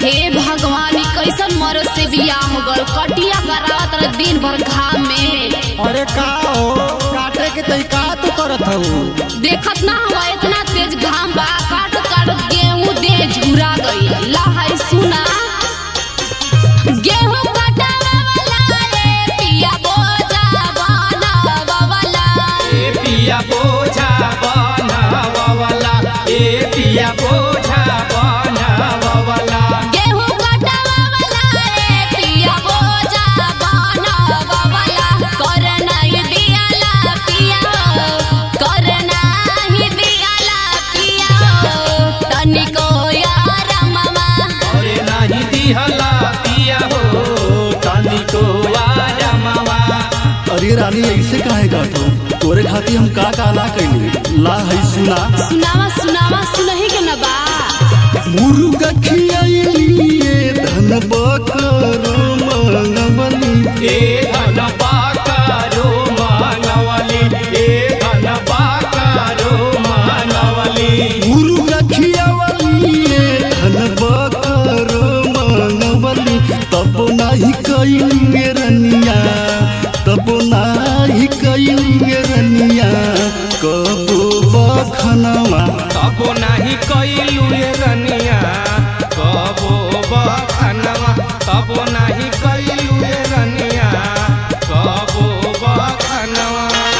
हे भगवान ई कैसन मरद से बियाह हो गल कटिया करावत रहे दिन भर घाम में अरे का हो काटे के तई का तू करत हऊ देखत ना हुआ इतना तेज घाम बा काट काट गेहूं दे झुरा गई लहाई सुना गेहूं कटावे वाला रे पिया बोझा बनावा वाला ए पिया बोझा बनावला ए पिया बोझा बनावला गेहूं कटावे वाला रे पिया बोझा बनावा वाला कर नहीं दियाला पिया कर नहीं दियाला पिया तनिको यार मामा अरे नाही दिहला पिया हो तनिको आजमावा अरे रानी ऐसे काहे गातो तोरे खातिर हम का का ना कैली ला है सुना सुनावा सुनावा सुनही के ना बा मुर्गा खियाइलिए धन बकरो मंगवली ए धन बाकारो मानवली ए धन बाकारो मानवली मुर्गा खियावलिए धन बकरो मंगवली तब नाही कैलिए रनिया तब नाही कैलिए रनिया कबो बखनवा कबो नाही कैलू ये रनिया कबो बखनवा कबो नाही कैलू ये रनिया कबो बखनवा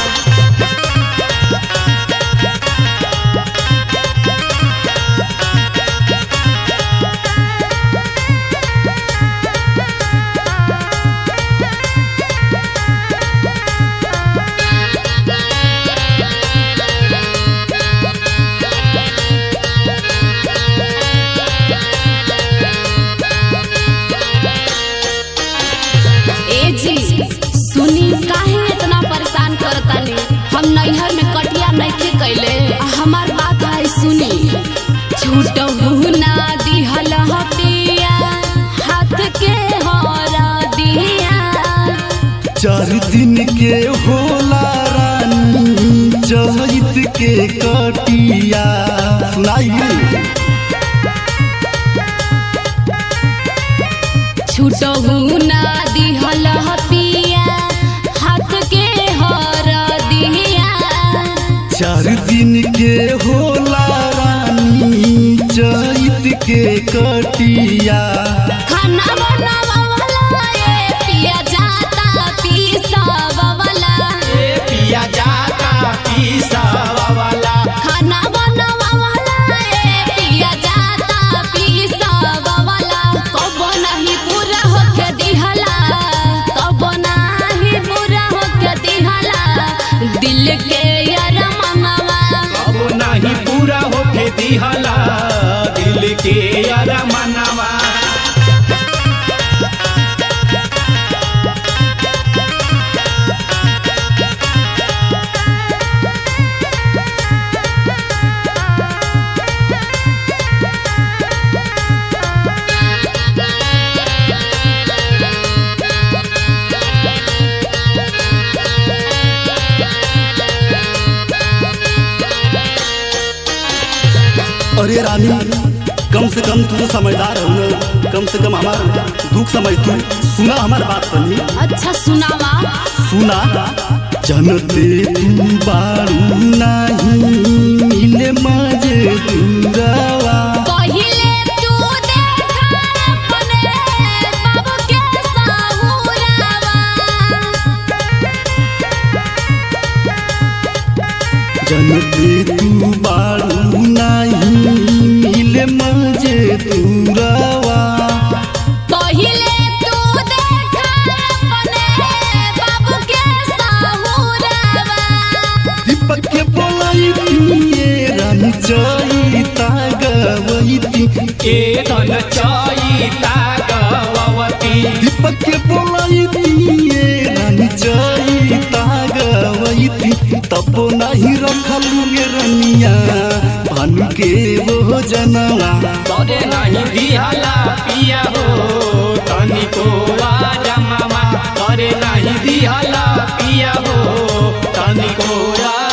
ए जी सुनी काहे इतना परेशान करतानी हम नैहर में कटिया नइखे कैले आ हमार बात है सुनी छूटहु ना दिहल ह पिया हाथ के हरा दिया चार दिन के होला रानी चहित के कटिया सुनाइए छूटहु ना दिहल ह पिया हाथ के हरा दिया चार दिन के होला रानी चहित के कटिया खाना बनावा वाला ए पिया जाता पीसावा वाला ए पिया जाता पीसावाला खाना बनावा वाला ए पिया जाता पीसावा वाला कब नहीं पूरा होके दिहला कब नहीं पूरा होके दिहला दिल के यार मनवा कबो नाही पूरा होके दिहला दिल के अरमनवा अरे रानी कम से कम तू तो समझदार हो ना कम से कम हमार दुख समझ तू सुना हमार बात सुनी अच्छा सुनावा सुना जनते तू बारू नाही मिले मजे दूरावा पहिले तू देखा अपने बाबू के साहुरावा जनते तू बारू नाही मिले मजे दूरावा पहिले तू देखा अपने बाबू के साहुरावा दीपक के बोलाई ये रानी चैता गवैती ए धन चैता गवती दीपक के बोलाई ये रानी चैता गवैती तब नहीं रखलू ये रनिया भानु के वो जनवा तोरे नहीं दिहला पिया हो तनिको आजमावा तोरे नहीं दिहला पिया हो तनिको